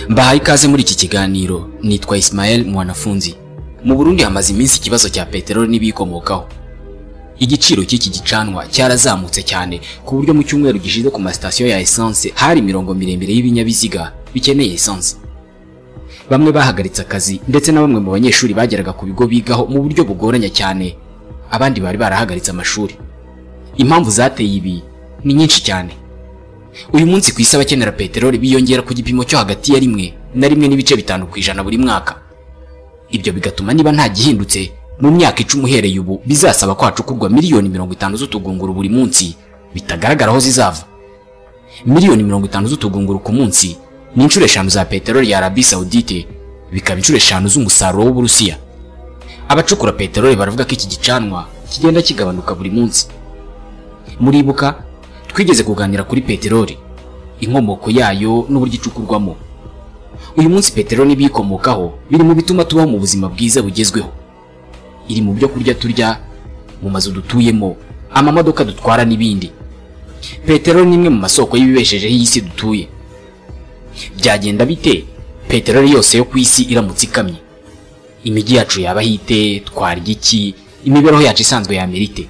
mbahaye ikaze muri iki kiganiro nitwa Ismael mwanafunzi mu Burundi hamaze iminsi ikibazo cya peteroli n'ibiyikomokaho igiciro cy'iki gicanwa cyarazamutse cyane ku buryo mu cyumweru gishize ku masitasiyo ya esanse hari imirongo miremire y'ibinyabiziga bikeneye esanse bamwe bahagaritse akazi ndetse na bamwe mu banyeshuri bageraga ku bigo bigaho mu buryo bugoranye cyane abandi bari barahagaritse amashuri impamvu zateye ibi ni nyinshi cyane uyu munsi ku isi abakenera peteroli biyongera ku gipimo cyo hagati ya rimwe na rimwe n'ibice bitanu ku ijana buri mwaka ibyo bigatuma niba nta gihindutse mu myaka icumi uhereye ubu bizasaba ko hacukurwa miliyoni mirongo itanu z'utugunguru buri munsi bitagaragara aho zizava miliyoni mirongo itanu z'utugunguru ku munsi ni inshuro eshanu za peteroli ya arabi sawudite bikaba inshuro eshanu z'umusaruro w'uburusiya abacukura peteroli baravuga ko iki gicanwa kigenda kigabanuka buri munsi muribuka twigeze kuganira kuri peteroli inkomoko yayo n'uburyo icukurwamo uyu munsi peteroli n'ibiyikomokaho biri mu bituma tubaho mu buzima bwiza bugezweho iri mu byo kurya turya mu mazu dutuyemo amamodoka dutwara n'ibindi peteroli ni imwe mu masoko y'ibibeshejeho iyi si dutuye byagenda bite peteroli yose yo ku isi iramutse ikamye imijyi yacu yaba hite twarya iki imibereho yacu isanzwe yamera ite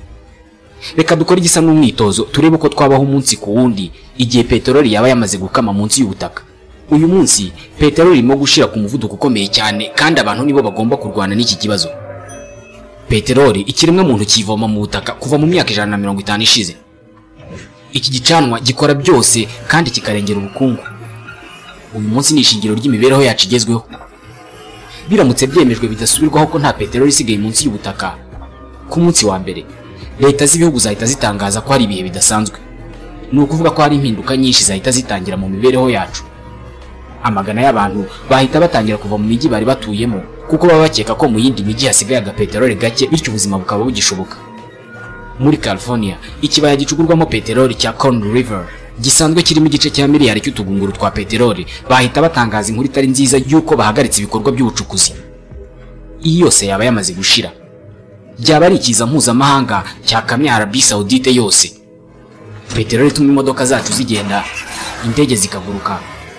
reka dukore igisa n'umwitozo turebe uko twabaho umunsi ku wundi igihe peteroli yaba yamaze gukama munsi y'ubutaka uyu munsi peteroli irimo gushira ku muvuduko ukomeye cyane kandi abantu nibo bagomba kurwana n'iki kibazo peteroli ikiremwa muntu kivoma mu butaka kuva mu myaka ijana na mirongo itanu ishize iki gicanwa gikora byose kandi kikarengera ubukungu uyu munsi ni ishingiro ry'imibereho yacu igezweho biramutse byemejwe bidasubirwaho ko nta peteroli isigaye munsi y'ubutaka ku munsi wa mbere leta z'ibihugu zahita zitangaza ko hari ibihe bidasanzwe ni ukuvuga ko hari impinduka nyinshi zahita zitangira mu mibereho yacu amagana y'abantu bahita batangira kuva mu mijyi bari batuyemo kuko baba bakeka ko mu yindi mijyi hasigaye agapeteroli gake bityo ubuzima bukaba bugishoboka muri california ikibaya gicugurwamo peteroli cya corn river gisanzwe kirimo igice cya miliyari cy'utugunguru twa peteroli bahita batangaza inkuru itari nziza y'uko bahagaritse ibikorwa by'ubucukuzi iyi yose yaba yamaze gushira byaba ari ikiza mpuzamahanga cyakamye arabi sawudite yose peteroli ituma imodoka zacu zigenda indege zikaguruka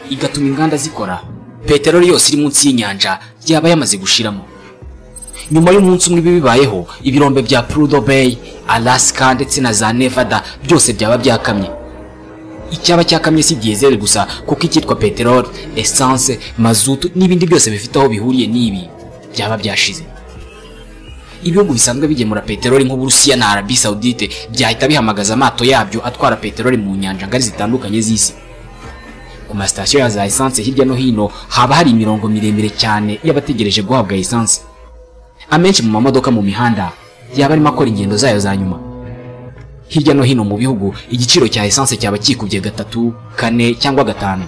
igatuma inganda zikora peteroli yose iri munsi y'inyanja yaba yamaze gushiramo nyuma y'umunsi umwe bibayeho ibirombe bya purudo beyi alasika ndetse na za nevada byose byaba byakamye icyaba cyakamye si diyezeri gusa kuko icyitwa peteroli esanse mazutu n'ibindi byose bifite aho bihuriye n'ibi byaba byashize ibihugu bisanzwe bigemura peteroli nk'uburusiya na arabi sawudite byahita bihamagaza amato yabyo atwara peteroli mu nyanja ngari zitandukanye z'isi ku masitasiyo ya za esanse hirya no hino haba hari imirongo miremire cyane y'abategereje guhabwa esanse amenshi mu mamodoka mu mihanda yaba arimo akora ingendo zayo za nyuma hirya no hino mu bihugu igiciro cya esanse cyaba kikubye gatatu kane cyangwa gatanu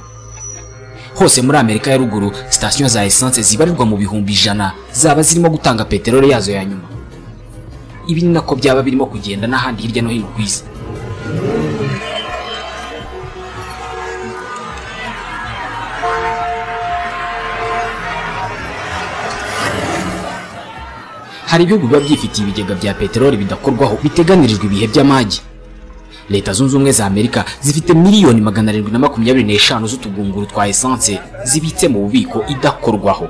hose muri amerika ya ruguru sitasiyo za esanse zibarirwa mu bihumbi ijana zaba zirimo gutanga peteroli yazo ya nyuma ibi ni nako byaba birimo kugenda n'ahandi hirya no hino ku isi hari ibihugu biba byifitiye ibigega bya peteroli bidakorwaho biteganirijwe ibihe by'amagi leta zunze ubumwe za amerika zifite miliyoni magana arindwi na makumyabiri n'eshanu z'utugunguru twa esanse zibitse mu bubiko idakorwaho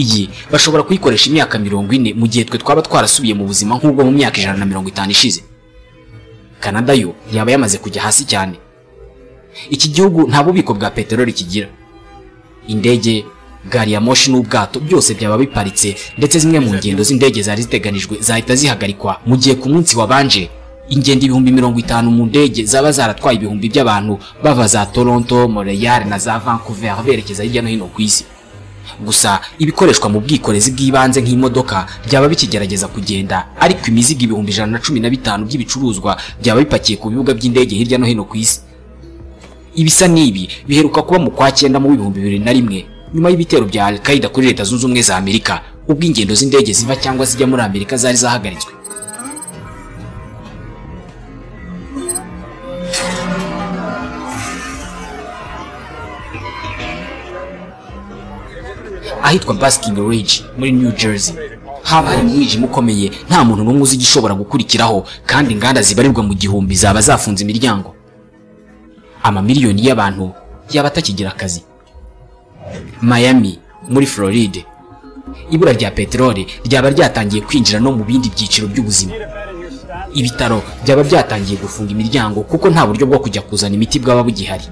iyi bashobora kuyikoresha imyaka mirongo ine mu gihe twe twaba twarasubiye mu buzima nk'ubwo mu myaka ijana na mirongo itanu ishize kanada yo yaba yamaze kujya hasi cyane iki gihugu nta bubiko bwa peteroli kigira indege gari ya moshi n'ubwato byose byaba biparitse ndetse zimwe mu ngendo z'indege zari ziteganijwe zahita zihagarikwa mu gihe ku munsi wabanje ingendo ibihumbi mirongo itanu mu ndege zaba zaratwaye ibihumbi by'abantu bava za toronto montreal na za vancouver berekeza hirya no hino ku isi gusa ibikoreshwa mu bwikorezi bw'ibanze nk'imodoka byaba bikigerageza kugenda ariko imizigo ibihumbi ijana na cumi na bitanu by'ibicuruzwa byaba bipakiye ku bibuga by'indege hirya no hino ku isi ibisa n'ibi biheruka kuba mu kwa cyenda mu bihumbi bibiri na rimwe nyuma y'ibitero bya Al-Qaeda kuri leta zunze ubumwe za Amerika ubwo ingendo z'indege ziva cyangwa zijya muri Amerika zari zahagaritswe ahitwa Basking Ridge muri New Jersey habaye umwijima ukomeye nta muntu n'umwe uzi igishobora gukurikiraho kandi inganda zibarirwa mu gihumbi zaba zafunze imiryango amamiliyoni y'abantu yaba atakigira akazi Miami muri Floride ibura rya peteroli ryaba ryatangiye kwinjira no mu bindi byiciro by'ubuzima ibitaro byaba byatangiye gufunga imiryango kuko nta buryo bwo kujya kuzana imiti bwaba bugihari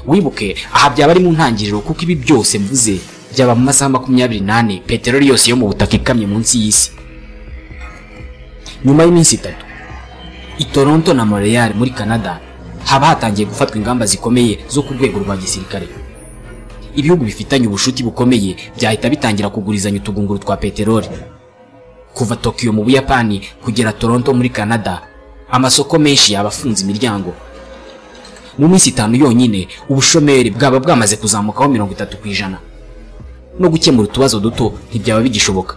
wibuke aha byaba ari mu ntangiriro kuko ibi byose mvuze byaba mu masaha makumyabiri n'ane peteroli yose yo mu butaka ikamye munsi y'isi nyuma y'iminsi itatu i toronto na montreal muri canada haba hatangiye gufatwa ingamba zikomeye zo ku rwego rwa gisirikare ibihugu bifitanye ubushuti bukomeye byahita bitangira kugurizanya utugunguru twa peteroli kuva tokiyo mu buyapani kugera toronto muri canada amasoko menshi yaba afunze imiryango mu minsi itanu yonyine ubushomeri bwaba bwamaze kuzamukaho mirongo itatu ku ijana no gukemura utubazo duto ntibyaba bigishoboka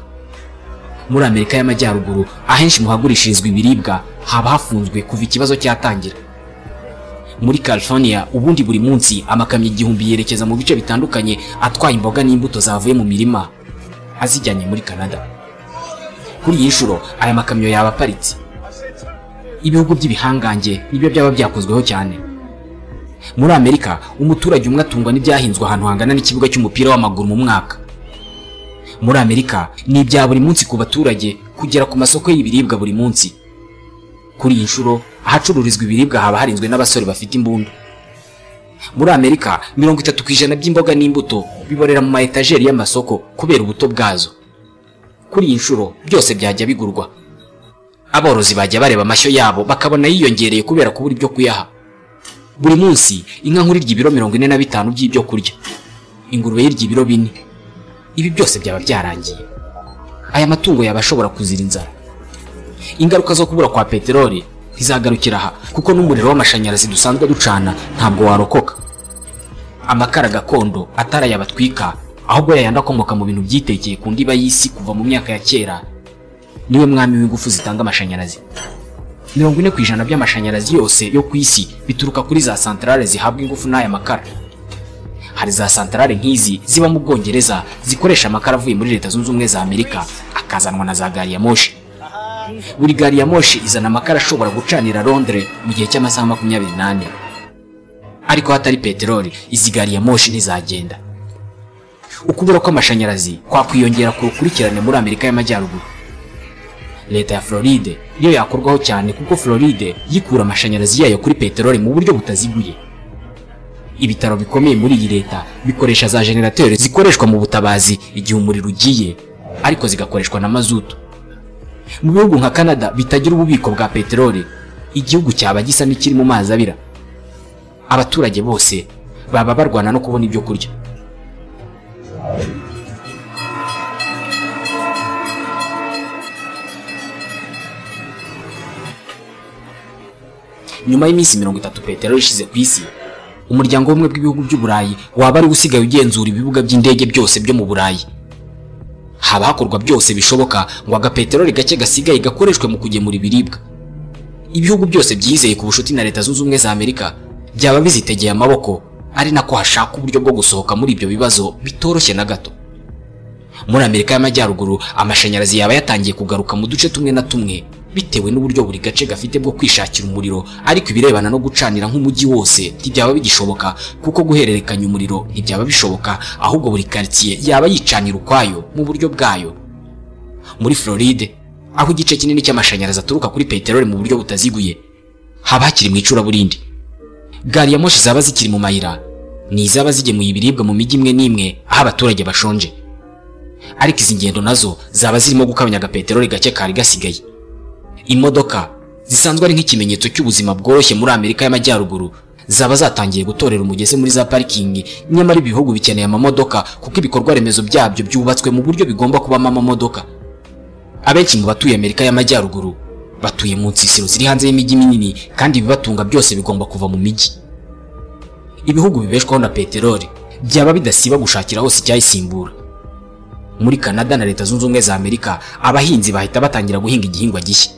muri amerika y'amajyaruguru ahenshi mu hagurishirizwa ibiribwa haba hafunzwe kuva ikibazo cyatangira muri California ubundi buri munsi amakamyo igihumbi yerekeza mu bice bitandukanye atwaye imboga n'imbuto zavuye mu mirima azijyanye muri Canada kuri iyi nshuro aya makamyo yaba aparitse ibihugu by'ibihangange nibyo byaba byakozweho cyane muri Amerika umuturage umwe atungwa n'ibyahinzwe ahantu hangana n'ikibuga cy'umupira w'amaguru mu mwaka muri Amerika ni ibya buri munsi ku baturage kugera ku masoko y'ibiribwa buri munsi kuri iyi nshuro ahacururizwa ibiribwa haba harinzwe n'abasore bafite imbunda muri amerika mirongo itatu ku ijana by'imboga n'imbuto biborera mu mayetajeri y'amasoko kubera ubuto bwazo kuri iyi nshuro byose byajya bigurwa aborozi bajya bareba amashyo yabo bakabona yiyongereye kubera kubura ibyo kuyaha buri munsi inka nkuru irya ibiro mirongo ine na bitanu by'ibyo kurya ingurube y'irya ibiro bine ibi byose byaba byarangiye aya matungo yaba ashobora kuzira inzara ingaruka zo kubura kwa peteroli ntizagarukira aha kuko n'umuriro w'amashanyarazi dusanzwe ducana ntabwo warokoka amakara gakondo atari aya batwika ahubwo yayandi akomoka mu bintu byitekeye ku ndiba y'isi kuva mu myaka ya kera niwe mwami w'ingufu zitanga amashanyarazi mirongo ine ku ijana by'amashanyarazi yose yo ku isi bituruka kuri za santarare zihabwa ingufu n'aya makara hari za santarare nk'izi ziba mu bwongereza zikoresha amakara avuye muri leta zunze ubumwe za amerika akazanwa na za gari ya moshi buri gari ya moshi izana amakara ashobora gucanira Londres mu gihe cy'amasaha makumyabiri n'ane ariko hatari peteroli izi gari ya moshi ntizagenda ukubura kw'amashanyarazi kwakwiyongera ku rukurikirane muri amerika y'amajyaruguru leta ya floride niyo yakorwaho cyane kuko floride yikura amashanyarazi yayo kuri peteroli mu buryo butaziguye ibitaro bikomeye muri iyi leta bikoresha za jenerateri zikoreshwa mu butabazi igihe umuriro ugiye ariko zigakoreshwa na mazutu mu bihugu nka canada bitagira ububiko bwa peteroli igihugu cyaba gisa n'ikiri mu mazi abira abaturage bose baba barwana no kubona ibyo kurya nyuma y'iminsi mirongo itatu peteroli ishize ku isi umuryango w'ubumwe bw'ibihugu by'uburayi waba ari usigaye ugenzura ibibuga by'indege byose byo mu burayi haba hakorwa byose bishoboka ngo agapeteroli gake gasigaye gakoreshwe mu kugemura ibiribwa ibihugu byose byizeye ku bucuti na leta zunze ubumwe za amerika byaba bizitegeye amaboko ari nako hashaka uburyo bwo gusohoka muri ibyo bibazo bitoroshye na gato muri amerika y'amajyaruguru amashanyarazi yaba yatangiye kugaruka mu duce tumwe na tumwe bitewe n'uburyo buri gace gafite bwo kwishakira umuriro ariko ibirebana no gucanira nk'umujyi wose ntibyaba bigishoboka kuko guhererekanya umuriro ntibyaba bishoboka ahubwo buri karitsiye yaba yicanira ukwayo mu buryo bwayo muri floride aho igice kinini cy'amashanyarazi aturuka kuri peteroli mu buryo butaziguye haba hakiri mu icuraburindi gari ya moshi zaba zikiri mu mayira ni izaba zigemuye ibiribwa mu mijyi imwe n'imwe aho abaturage bashonje ariko izi ngendo nazo zaba zirimo gukabanya agapeteroli gake kari gasigaye imodoka zisanzwe ari nk'ikimenyetso cy'ubuzima bworoshye muri amerika y'amajyaruguru zaba zatangiye gutorera umugezi muri za parikingi nyamara ibihugu bikeneye amamodoka kuko ibikorwa remezo byabyo byubatswe mu buryo bigomba kubamo amamodoka abenshi mu batuye amerika y'amajyaruguru batuye mu nsisiro ziri hanze y'imijyi minini kandi ibibatunga byose bigomba kuva mu mijyi ibihugu bibeshwaho na peteroli byaba bidasiba gushakira hose icyayisimbura muri canada na leta zunze ubumwe za amerika abahinzi bahita batangira guhinga igihingwa gishya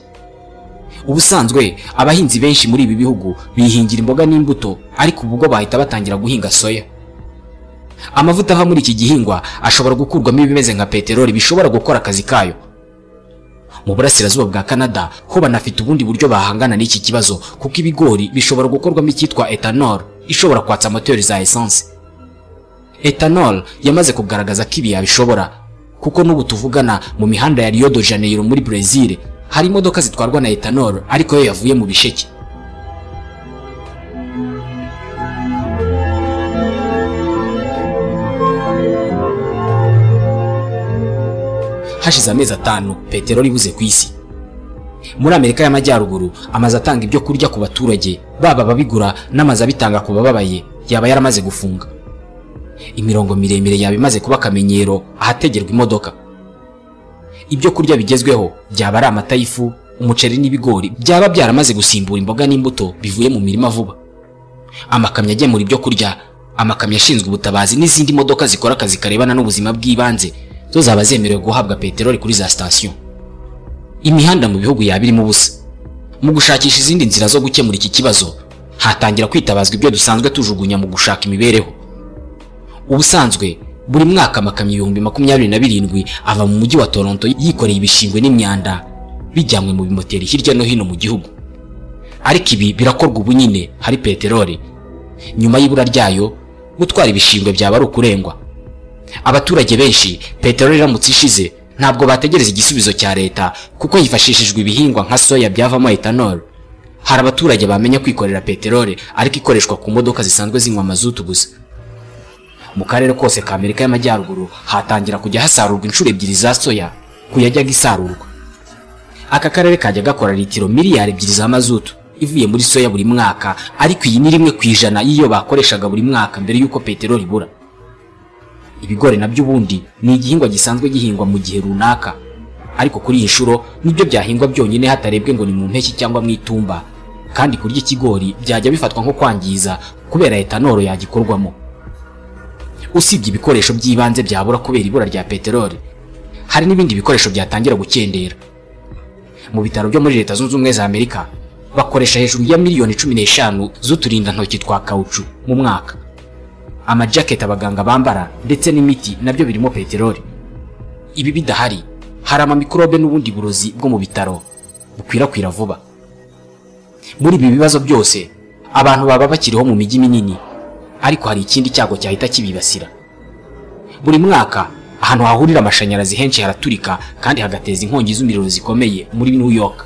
ubusanzwe abahinzi benshi muri ibi bihugu bihingira imboga n'imbuto ariko ubwo bahita batangira guhinga soya amavuta ava muri iki gihingwa ashobora gukurwamo ibimeze nka peteroli bishobora gukora akazi kayo mu burasirazuba bwa canada ho banafite ubundi buryo bahangana n'iki kibazo kuko ibigori bishobora gukorwamo icyitwa etanol ishobora kwatsa moteri za esanse etanol yamaze kugaragaza ko ibi yabishobora kuko n'ubu tuvugana mu mihanda ya Rio de Janeiro muri Brazil hari imodoka zitwarwa na etanol ariko yo yavuye mu bisheke hashize amezi atanu peteroli ibuze ku isi muri amerika y'amajyaruguru amazu atanga ibyo kurya ku baturage baba ababigura n'amazu abitanga ku bababaye yaba yaramaze gufunga imirongo miremire yaba imaze kuba akamenyero ahategerwa imodoka ibyo kurya bigezweho byaba ari amata y'ifu umuceri n'ibigori byaba byaramaze gusimbura imboga n'imbuto bivuye mu mirima vuba amakamyo agemura ibyo kurya amakamyo ashinzwe ubutabazi n'izindi modoka zikora akazi karebana n'ubuzima bw'ibanze zo zaba zemerewe guhabwa peteroli kuri za sitasiyo imihanda mu bihugu yaba irimo ubusa mu gushakisha izindi nzira zo gukemura iki kibazo hatangira kwitabazwa ibyo dusanzwe tujugunya mu gushaka imibereho ubusanzwe buri mwaka amakamyo ibihumbi makumyabiri na birindwi ava mu mujyi wa toronto yikoreye ibishingwe n'imyanda bijyanywe mu bimoteri hirya no hino mu gihugu ariko ibi birakorwa ubu nyine hari peteroli nyuma y'ibura ryayo gutwara ibishingwe byaba ari ukurengwa abaturage benshi peteroli iramutse ishize ntabwo bategereza igisubizo cya leta kuko hifashishijwe ibihingwa nka soya byavamo etanol hari abaturage bamenya kwikorera peteroli ariko ikoreshwa ku modoka zisanzwe zinywa mazutu gusa mu karere kose ka amerika y'amajyaruguru hatangira kujya hasarurwa inshuro ebyiri za soya ku yajyaga isarurwa aka karere kajya gakora litiro miliyari ebyiri za mazutu ivuye muri soya buri mwaka ariko iyi ni rimwe ku ijana y'iyo bakoreshaga buri mwaka mbere y'uko peteroli ibura ibigori nabyo ubundi ni igihingwa gisanzwe gihingwa mu gihe runaka ariko kuri iyi nshuro nibyo byahingwa byonyine hatarebwe ngo ni mu mpeshyi cyangwa mu itumba kandi kurya ikigori byajya bifatwa nko kwangiza kubera etanoro yagikorwamo usibye ibikoresho by'ibanze byabura kubera ibura rya peteroli hari n'ibindi bikoresho byatangira gukendera mu bitaro byo muri leta zunze ubumwe za amerika bakoresha hejuru ya miliyoni cumi n'eshanu z'uturindantoki twa kawucu mu mwaka amajaketi abaganga bambara ndetse n'imiti nabyo birimo peteroli ibi bidahari hari amamikorobe n'ubundi burozi bwo mu bitaro bukwirakwira vuba muri ibi bibazo byose abantu baba bakiriho mu mijyi minini ariko hari ikindi cyago cyahita kibibasira buri mwaka ahantu hahurira amashanyarazi henshi haraturika kandi hagateza inkongi z'umuriro zikomeye muri new york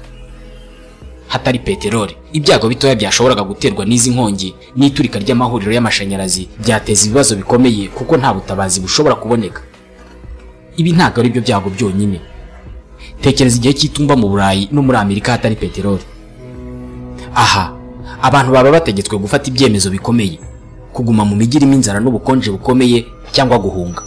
hatari peteroli ibyago bitoya byashoboraga guterwa n'izi nkongi n'iturika ry'amahuriro y'amashanyarazi byateza ibibazo bikomeye kuko nta butabazi bushobora kuboneka ibi ntabwo ari byo byago byonyine tekereza igihe cy'itumba mu burayi no muri amerika hatari peteroli aha abantu baba bategetswe gufata ibyemezo bikomeye kuguma mu mijyi irimo inzara n'ubukonje bukomeye cyangwa guhunga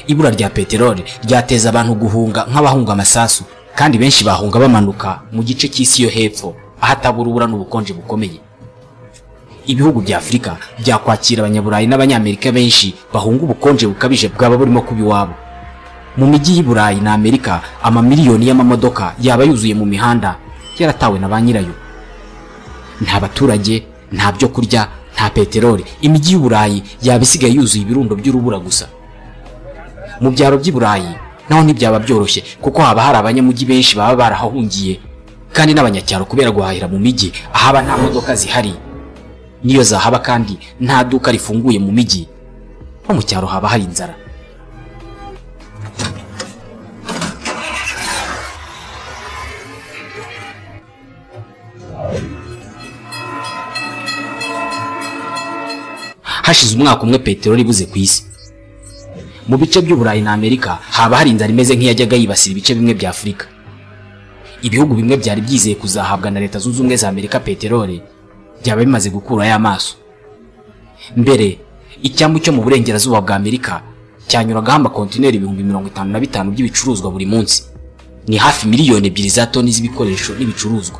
ibura rya peteroli ryateza abantu guhunga nk'abahunga amasasu kandi benshi bahunga bamanuka mu gice cy'isi yo hepfo ahatabura ubura n'ubukonje bukomeye ibihugu bya afurika byakwakira abanyaburayi n'abanyamerika benshi bahunga ubukonje bukabije bwaba burimo kuba iwabo mu mijyi y'i burayi na amerika amamiliyoni y'amamodoka yaba yuzuye mu mihanda yaratawe na ba nyirayo nta baturage nta byo kurya nta peteroli imijyi y'u burayi yaba isigaye yuzuye ibirundo by'urubura gusa mu byaro by'i burayi naho ntibyaba byoroshye kuko haba hari abanyamujyi benshi baba barahahungiye kandi n'abanyacyaro kubera guhahira mu mijyi ahaba nta modoka zihari niyo zahaba kandi nta duka rifunguye mu mijyi nko mu cyaro haba hari inzara hashize umwaka umwe peteroli ibuze ku isi mu bice by'uburayi na amerika haba hari inzara imeze nk'iyajyaga yibasira ibice bimwe bya afurika ibihugu bimwe byari byizeye kuzahabwa na leta zunze ubumwe za amerika peteroli byaba bimaze gukurayo amaso mbere icyambu cyo mu burengerazuba bwa amerika cyanyuragaho amakontineri ibihumbi mirongo itanu na bitanu by'ibicuruzwa buri munsi ni hafi miliyoni ebyiri za toni z'ibikoresho n'ibicuruzwa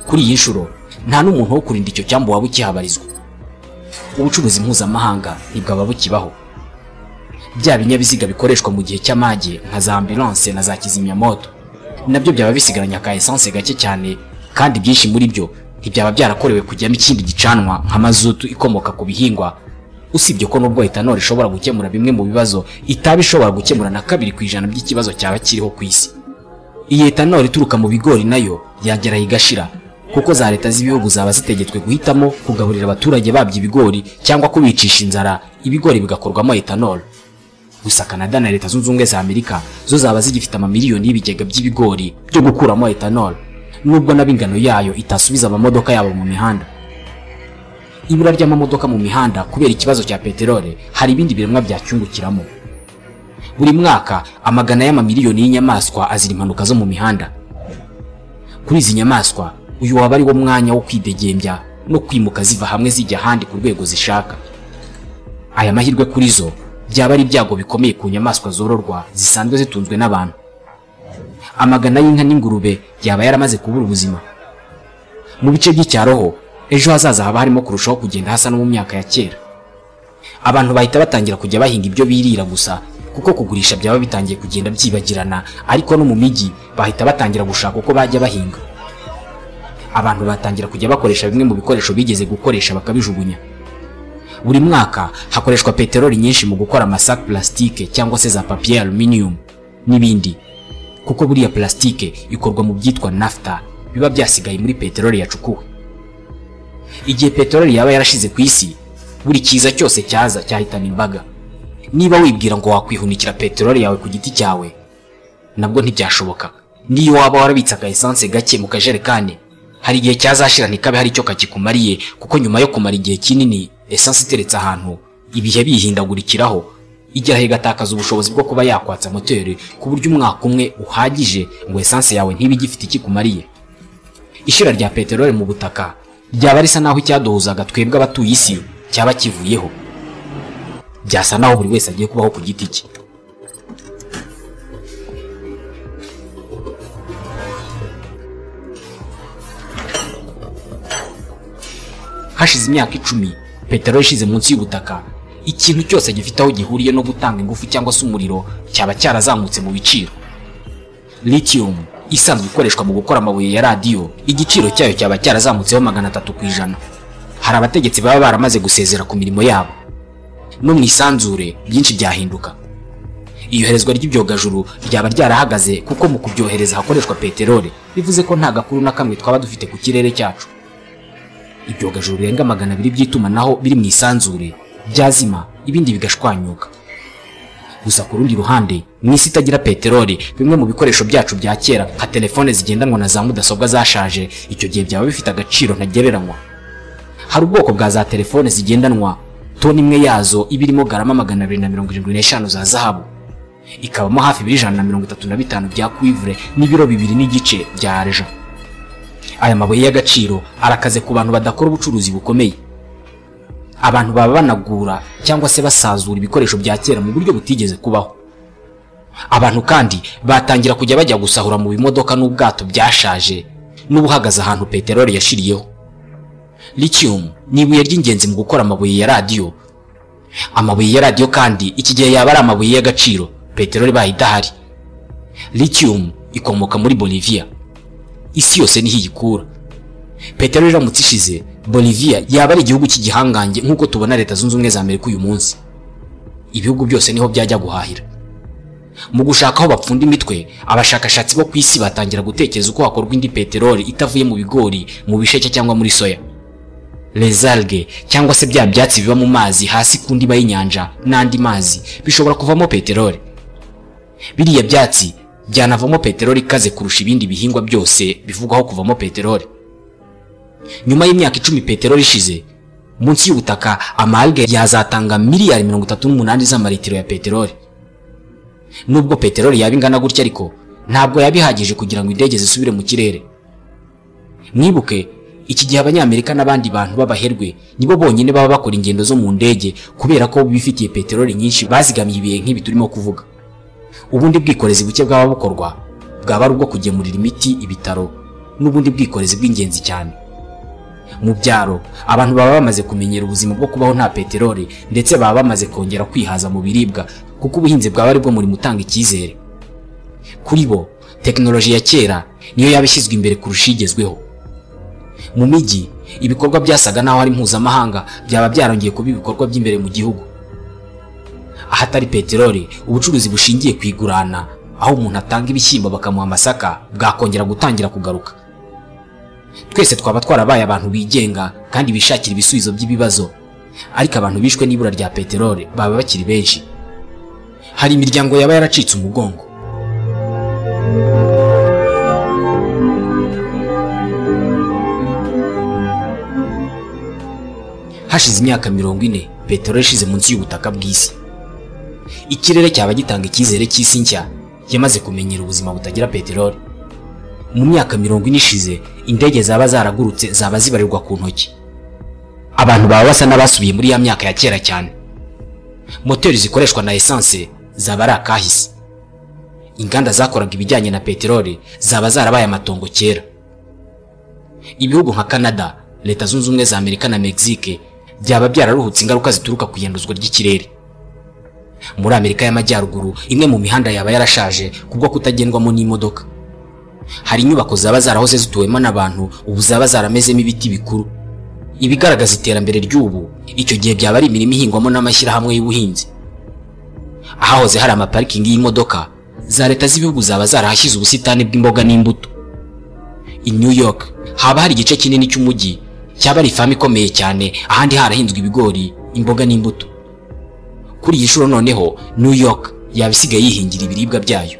kuri iyi nshuro nta n'umuntu wo kurinda icyo cyambu waba ukihabarizwa ubucuruzi mpuzamahanga ntibwaba bukibaho bya binyabiziga bikoreshwa mu gihe cy'amage nka za ambulance na za kizimyamoto nabyo byaba bisigaranye aka essence gake cyane kandi byinshi muri byo ntibyaba byarakorewe kujyamo ikindi gicanwa nka mazutu ikomoka ku bihingwa usibye ko nubwo etanol ishobora gukemura bimwe mu bibazo itaba ishobora gukemura na kabiri ku ijana by'ikibazo cyaba kiriho ku isi iyi etanol ituruka mu bigori nayo yagera igashira kuko za leta z'ibihugu zaba zitegetswe guhitamo kugaburira abaturage babyo ibigori cyangwa kubicisha inzara ibigori bigakorwamo etanol gusa Canada na Leta Zunze Ubumwe za Amerika zo zaba zigifite amamiliyoni y'ibigega by'ibigori byo gukuramo etanol nubwo n'ab'ingano yayo itasubiza amamodoka yabo mu mihanda ibura ry'amamodoka mu mihanda kubera ikibazo cya peteroli hari ibindi biremwa byacyungukiramo buri mwaka amagana y'amamiliyoni y'inyamaswa azira impanuka zo mu mihanda kuri izi nyamaswa uyu waba ari wo mwanya wo kwidegembya no kwimuka ziva hamwe zijya ahandi ku rwego zishaka aya mahirwe kuri zo byaba ari ibyago bikomeye ku nyamaswa zororwa zisanzwe zitunzwe n'abantu amagana y'inka n'ingurube yaba yaramaze kubura ubuzima mu bice by'icyaro ho ejo hazaza haba harimo kurushaho kugenda hasa no mu myaka ya kera abantu bahita batangira kujya bahinga ibyo birira gusa kuko kugurisha byaba bitangiye kugenda byibagirana ariko no mu mijyi bahita batangira gushaka uko bajya bahinga abantu batangira kujya bakoresha bimwe mu bikoresho bigeze gukoresha bakabijugunya buri mwaka hakoreshwa peteroli nyinshi mu gukora amasaka plastique cyangwa se za papier aluminium n'ibindi kuko buriya plastique ikorwa mu byitwa nafta biba byasigaye muri peteroli yacukuwe igihe peteroli yaba yarashize ku isi buri cyiza cyose cyaza cyahitana imbaga niba wibwira ngo wakwihunikira peteroli yawe ku giti cyawe nabwo ntibyashoboka niyo waba warabitse aka esanse gake mu kajerekani hari igihe cyazashira ntikabe hari icyo kakikumariye kuko nyuma yo kumara igihe kinini esanse iteretse ahantu ibihe biyihindagurikiraho igeraho igatakaza ubushobozi bwo kuba yakwatsa moteri ku buryo umwaka umwe uhagije ngo esanse yawe ntibe igifite ikikumariye ishira rya peteroli mu butaka ryaba risa naho icyaduhuzaga twebwe abatuye isi cyaba kivuyeho byasa naho buri wese agiye kubaho ku giti cye hashize imyaka icumi peteroli ishize munsi y'ubutaka ikintu cyose gifite aho gihuriye no gutanga ingufu cyangwa se umuriro cyaba cyarazamutse mu biciro lithium isanzwe ikoreshwa mu gukora amabuye ya radiyo igiciro cyayo cyaba cyarazamutseho magana atatu ku ijana hari abategetsi baba baramaze gusezera ku mirimo yabo no mu isanzure byinshi byahinduka iyoherezwa ry'ibyogajuru ryaba ryarahagaze kuko mu kubyohereza hakoreshwa peteroli bivuze ko nta gakuru na kamwe twaba dufite ku kirere cyacu ibyogajuru birenga magana abiri by'itumanaho biri mu isanzure byazima ibindi bigashwanyuka gusa ku rundi ruhande mu isi itagira peteroli bimwe mu bikoresho byacu bya kera nka telefone zigendanwa na za mudasobwa zashaje icyo gihe byaba bifite agaciro ntagereranywa hari ubwoko bwa za telefone zigendanwa toni imwe yazo iba irimo garama magana abiri na mirongo irindwi n'eshanu za zahabu ikabamo hafi ibiro ijana na mirongo itatu na bitanu bya kwivure n'ibiro bibiri n'igice bya areja aya mabuye y'agaciro arakaze ku bantu badakora ubucuruzi bukomeye abantu baba banagura cyangwa se basazura ibikoresho bya kera mu buryo butigeze kubaho abantu kandi batangira kujya bajya gusahura mu bimodoka n'ubwato byashaje n'ubuhagaze ahantu peteroli yashiriyeho lithium ni ibuye ry'ingenzi mu gukora amabuye ya radiyo amabuye ya radiyo kandi iki gihe yaba ari amabuye y'agaciro peteroli ibaye idahari lithium ikomoka muri bolivia isi yose niho iyikura peteroli iramutse ishize bolivia yaba ari igihugu cy'igihangange nk'uko tubona leta zunze ubumwe za amerika uyu munsi ibihugu byose niho byajya guhahira mu gushaka aho bapfunda imitwe abashakashatsi bo ku isi batangira gutekereza uko hakorwa indi peteroli itavuye mu bigori mu bisheke cyangwa muri soya rezalge cyangwa se bya byatsi biba mu mazi hasi ku ndiba y'inyanja n'andi mazi bishobora kuvamo peteroli biriya byatsi byanavamo peteroli ikaze kurusha ibindi bihingwa byose bivugwaho kuvamo peteroli nyuma y'imyaka icumi peteroli ishize munsi y'ubutaka amalge yazatanga miliyari mirongo itatu n'umunani z'amaritiro ya peteroli nubwo peteroli yaba ingana gutya ariko ntabwo yaba ihagije kugira ngo indege zisubire mu kirere mwibuke iki gihe abanyamerika n'abandi bantu b'abaherwe nibo bonyine baba bakora ingendo zo mu ndege kubera ko bifitiye peteroli nyinshi bazigamiye ibihe nk'ibi turimo kuvuga ubundi bwikorezi buke bwaba bukorwa bwaba ari ubwo kugemurira imiti ibitaro n'ubundi bwikorezi bw'ingenzi cyane mu byaro abantu baba bamaze kumenyera ubuzima bwo kubaho nta peteroli ndetse baba bamaze kongera kwihaza mu biribwa kuko ubuhinzi bwaba ari bwo murimo utanga icyizere kuri bo tekinoloji ya kera niyo yaba ishyizwe imbere kurusha igezweho mu mijyi ibikorwa byasaga n'aho ari mpuzamahanga byaba byarongeye kuba ibikorwa by'imbere mu gihugu ahatari peteroli ubucuruzi bushingiye ku igurana aho umuntu atanga ibishyimbo bakamuha amasaka bwakongera gutangira kugaruka twese twaba twarabaye abantu bigenga kandi bishakira ibisubizo by'ibibazo ariko abantu bishwe n'ibura rya peteroli baba bakiri benshi hari imiryango yaba yaracitse umugongo hashize imyaka mirongo ine peteroli yashize munsi y'ubutaka bw'isi ikirere cyaba gitanga icyizere cy'isi nshya yamaze kumenyera ubuzima butagira peteroli mu myaka mirongo ine ishize indege zaba zaragurutse zaba zibarirwa ku ntoki abantu baba basa n'abasubiye muri ya myaka ya kera cyane moteri zikoreshwa na esanse zaba ari akahise inganda zakoraga ibijyanye na peteroli zaba zarabaye amatongo kera ibihugu nka canada leta zunze ubumwe za amerika na mexique byaba byararuhutse ingaruka zituruka ku ihinduzwa ry'ikirere muri amerika y'amajyaruguru imwe mu mihanda yaba yarashaje kubwo kutagendwamo n'imodoka hari inyubako zaba zarahoze zituwemo n'abantu ubu zaba zaramezemo ibiti bikuru ibigaragaza iterambere ry'ubu icyo gihe byaba ari imirimo ihingwamo n'amashyirahamwe y'ubuhinzi ahahoze hari amaparikingi y'imodoka za leta z'ibihugu zaba zarahashyize ubusitani bw'imboga n'imbuto i new york haba hari igice kinini cy'umujyi cyaba ari ifamu ikomeye cyane ahandi harahinzwe ibigori imboga n'imbuto kuri iyi nshuro noneho new york yaba isigaye yihingira ibiribwa byayo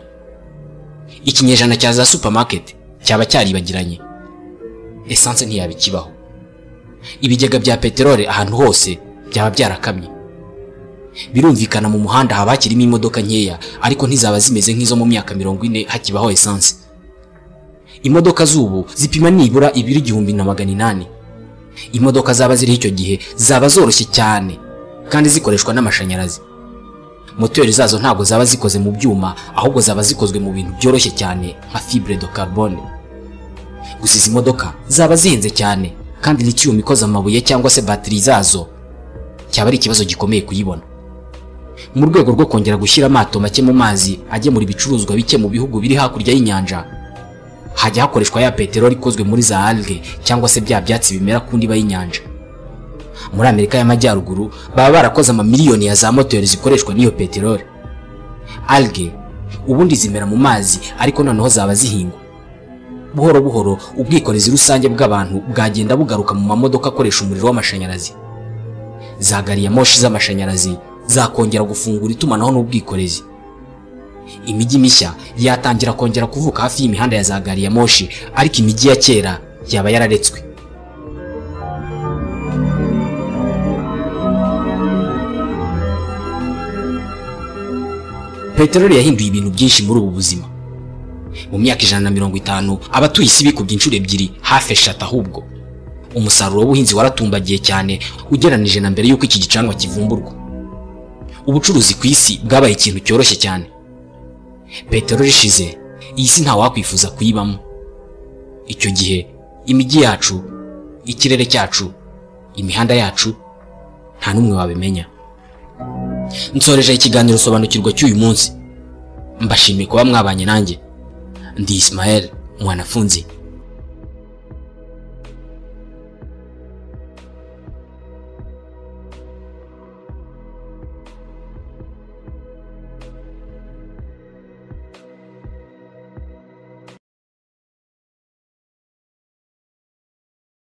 ikinyejana cya za supermarket cyaba cyaribagiranye esanse ntiyabikibaho ibigega bya peteroli ahantu hose byaba byarakamye birumvikana mu muhanda haba hakirimo imodoka nkeya ariko ntizaba zimeze nk'izo mu myaka mirongo ine hakibaho esanse imodoka z'ubu zipima nibura ibiro igihumbi na magana inani imodoka zaba ziriho icyo gihe zaba zoroshye cyane kandi zikoreshwa n'amashanyarazi moteri zazo ntabwo zaba zikoze mu byuma ahubwo zaba zikozwe mu bintu byoroshye cyane nka fibre de carbone gusa izi modoka zaba zihenze cyane kandi litiyumu ikoze amabuye cyangwa se batiri zazo cyaba ari ikibazo gikomeye kuyibona mu rwego rwo kongera gushyira amato make mu mazi agemura ibicuruzwa bike mu bihugu biri hakurya y'inyanja hajya hakoreshwa ya peteroli ikozwe muri za alge cyangwa se bya byatsi bimera ku ndiba y'inyanja muri amerika y'amajyaruguru baba barakoze amamiliyoni ya za moteri zikoreshwa n'iyo peteroli alge ubundi zimera mu mazi ariko noneho zaba zihingwa buhoro buhoro ubwikorezi rusange bw'abantu bwagenda bugaruka mu mamodoka akoresha umuriro w'amashanyarazi za gariyamoshi z'amashanyarazi zakongera gufungura itumanaho n'ubwikorezi imijyi mishya yatangira kongera kuvuka hafi y'imihanda ya za gariyamoshi ariko imijyi ya kera yaba yararetswe peteroli yahinduye ibintu byinshi muri ubu buzima mu myaka ijana na mirongo itanu abatuye isi bikubye inshuro ebyiri hafi eshatu ahubwo umusaruro w'ubuhinzi waratumbagiye cyane ugeranije na mbere y'uko iki gicanwa kivumburwa ubucuruzi ku isi bwabaye ikintu cyoroshye cyane peteroli ishize iyi si ntawakwifuza kuyibamo icyo gihe imijyi yacu ikirere cyacu imihanda yacu nta n'umwe wabimenya nsoreje ikiganiro sobanukirwa cy'uyu munsi mbashimiye kuba mwabanye nanjye ndi Ismael mwanafunzi